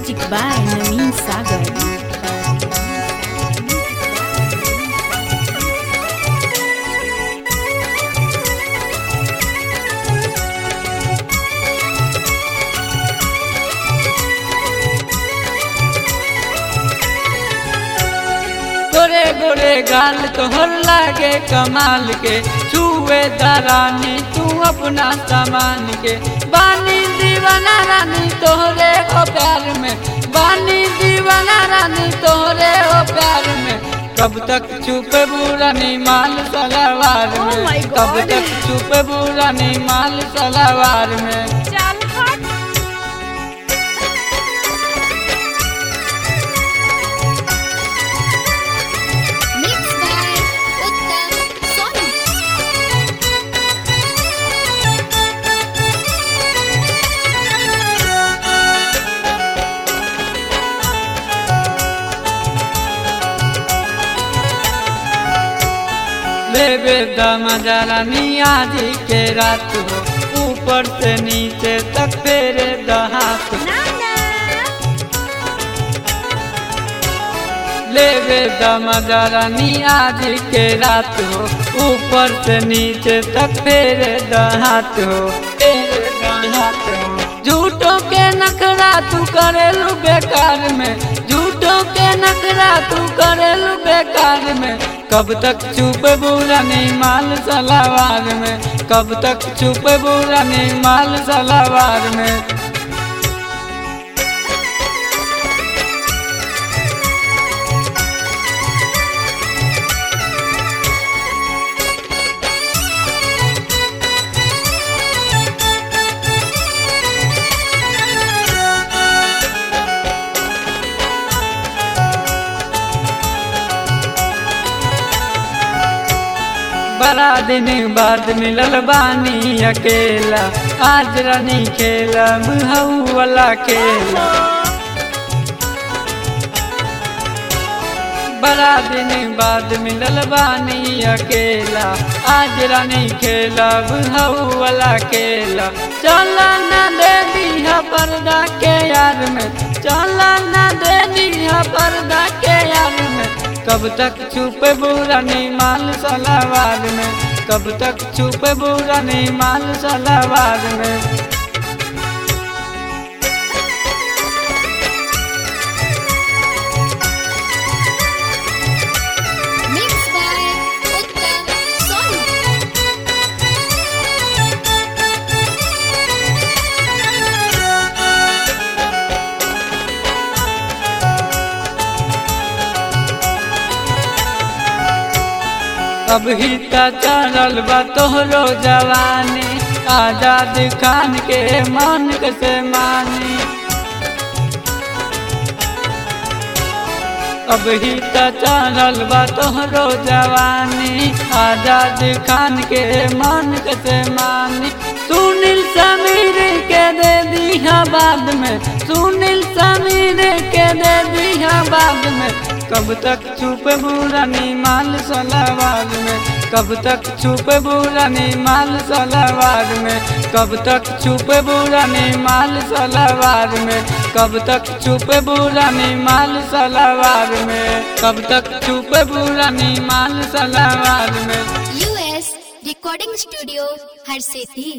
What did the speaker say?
Music by Naveen Sagar. गोरे गोरे गाल तोहर लागे कमाल के छुए दरानी तू अपना सामान के बानी दीवाना रानी तोहरे हो प्यार में बानी दीवाना रानी तोहरे हो प्यार में कब तक छुपे बुरानी माल सलावार Oh में my कब God. तक छुपे बुरानी माल सलावार में चल हट Mixed by Uttam Soni. लेबे दमजा रानी आज के रात हो ऊपर से नीचे तक फेरे दहात ना ना लेबे दमजा रानी आज के रात हो ऊपर से नीचे तक फेरे दहात हो फेरे दहात हो झूठों के नखरा तू करेलू बेकार में झूठों के नखरा तू करेलू बेकार में कब तक चुप बुरा नहीं माल सलावार में कब तक चुप बुरा नहीं माल सलावार में बड़ा दिन बाद मिलल बानी अकेला आज रानी खेला मुहऊ वाला खेला बड़ा दिन बाद मिलल बानी अकेला आज रानी खेला बुहऊ वाला खेला चला ना दे दिया पर्दा के यार में चला ना दे दिया पर्दा के यार में कब तक छुपे बुरा नहीं माल सलावार में कब तक छुपे बुरा नहीं माल सलावार में Mixed by Uttam Soni. अब ही त चढ़ल बा तोहरो जवानी आजाद खान के मन से मानी अब ही त चढ़ल बा तोहरो जवानी आजाद खान के मन से मानी सुनील समीर के दे दिया बाद में सुनील समीर के दे दिया बाद में कब तक छुप बुरानी माल सलावार में कब तक छुप बुरानी माल सलावार में कब तक छुप बुरानी माल सलावार में कब तक छुप बुरानी माल सलावार में कब तक छुप बुरानी माल सलावार में US Recording Studio, Har Sethi.